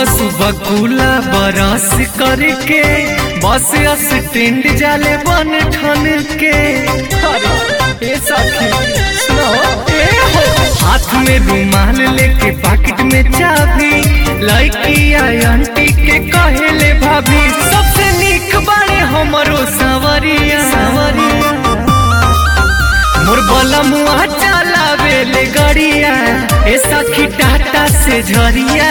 सुबह सुबह कूला बरस करके बस स्टैंड जाले बन ठन के अरे, ए सखी, सुनो, ए हो। हाथ में रुमाल लेके पॉकेट में चाबी लड़की आई आंटी के कहेले भाभी सबसे निक बाड़े हमरो सवरिया सवरिया मोर बलमुआ चलावे ले गड़िया ए सखी टाटा से झरिया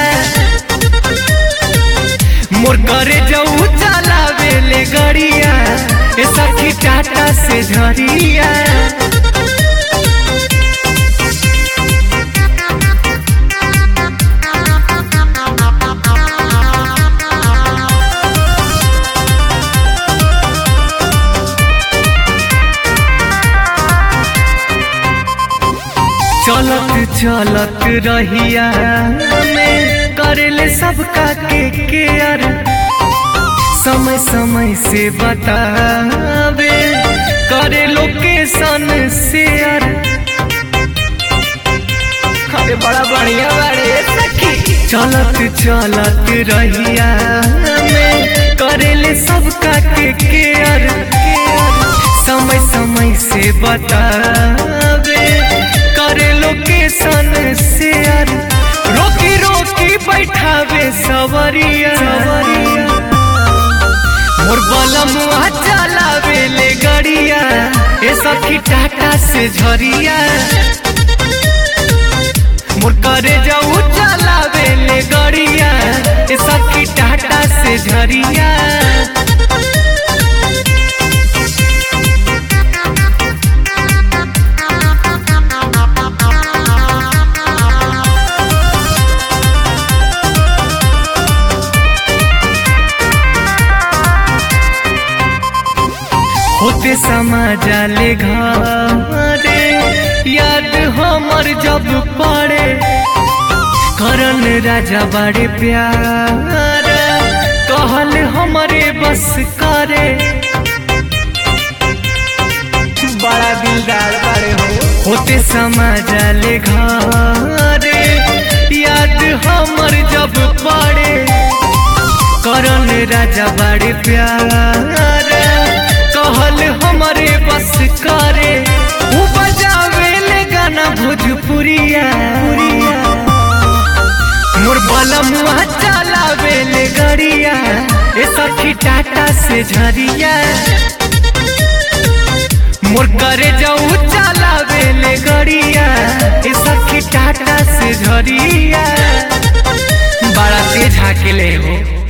मोर करे जाऊ चलावे ले गड़िया ए सखी टाटा से झरिया चलत चलत रहिया में करेले सबका के केयर समय समय से बतावे करे लोकेशन शेयर अरे बड़ा बढ़िया बारे सखी चलत चलत रहिया में करेले सबका के केयर समय समय से बतावे करे लोकेशन शेयर रोकी रोकी बैठावे सवरिया सवरिया मोर बलमुआ चलावे ले गड़िया ए सखी टाटा से झरिया मोर करे जाऊ चलावे ले गड़िया ए सखी टाटा से झरिया होते समा जाले घरे याद हमर जब पड़े करन राजा बड़े प्यार कहल हमरे बस करे बड़ा दिलदार बड़े हो होते समा जाले घरे याद हमर जब पड़े करन राजा बड़े प्यार कहल हमरे बस करे उ बजावे ले गाना भोजपुरिया मोर बलमुआ चलावे ले गड़िया ए सखी टाटा से झरिया मोर करे जाऊ चलावे ले गड़िया ए सखी टाटा से झरिया बड़ा तेज हाके ले हो